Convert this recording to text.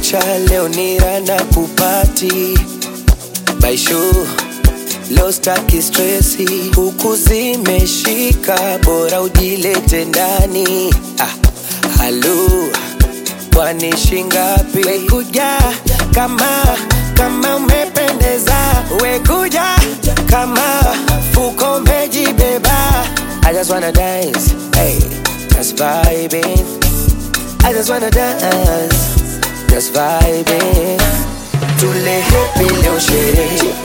kumekucha, leo ni rana kupati baishu leo staki stresi, huku zimeshika, bora ujilete ndani. Ah, halu kwani shingapi? Wekuja kama kama umependeza, wekuja kama fuko umejibeba. I just wanna dance, hey, just vibing. I just wanna dance, just vibing. Tule happy leo sherehe